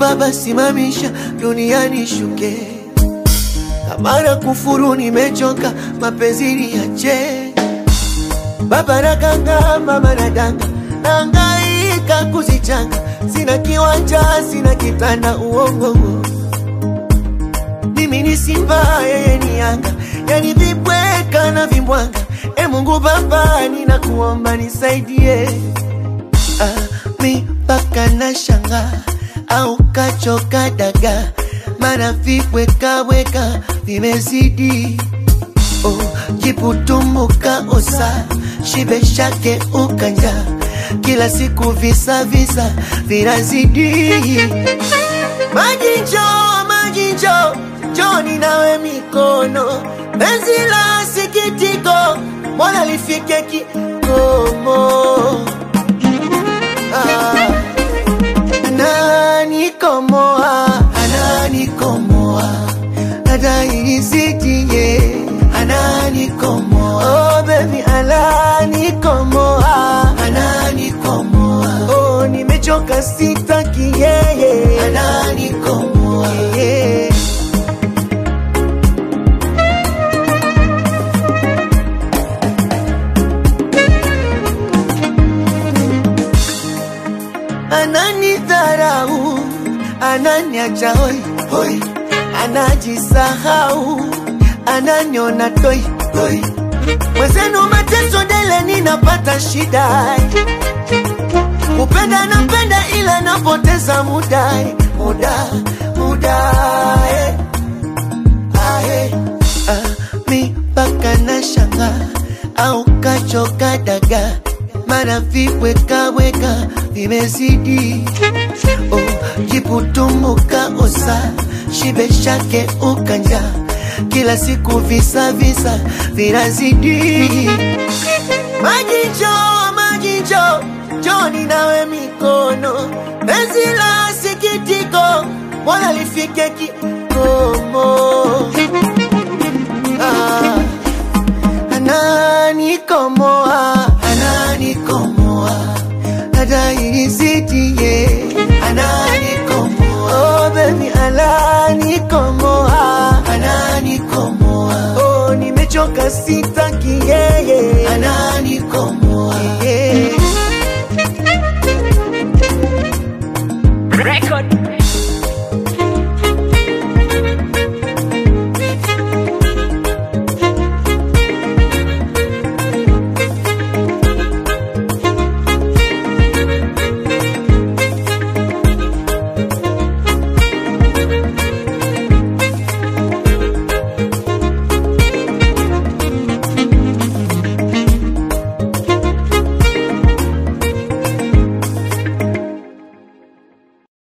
Baba simamisha duniani shuke, kama na kufuru nimechoka, mapenzi niache. Baba nakanga, mama nadanga, nahangaika kuzichanga, sina kiwanja, sina kitanda, uongo mimi ni simba, yeye ni yanga, yani vibweka na vimbwanga. E Mungu Baba, ninakuomba nisaidie. Ah, mi mpaka na shanga au kachoka daga, mana vibwekaweka vimezidi. Oh, jiputumuka osa shibe shake ukanja, kila siku visa visa vinazidi. Maji njoo, maji njoo, njoni nawe mikono, penzi la sikitiko, mbona lifike kikomo? Ah, ananikomoa, ananikomoa, adaisitie, ananikomoa, oh baby, ananikomoa, ananikomoa, oh nimechoka, sitaki yeye, ananikomoa, yeah. ananidharau, ananiacha hoi hoi, anajisahau, ananiona toi toi. Mwenzenu mateso dele, ninapata shida, kupenda napenda, ila napoteza muda muda muda eh. Ah, eh. Ah, mi mpaka na shanga au kachoka daga mana vibwekaweka vimezidi. Oh, jiputumuka osa shibe shake ukanja, kila siku visa visa vinazidi. Maji njoo, maji njoo, njoni nawe mikono, penzi la sikitiko, mbona lifike kikomo? Ah, ananikomoa, ananikomoa, adaisitie, ananikomoa, oh baby, ananikomoa, ananikomoa, oh nimechoka, sitaki yeye, ananikomoa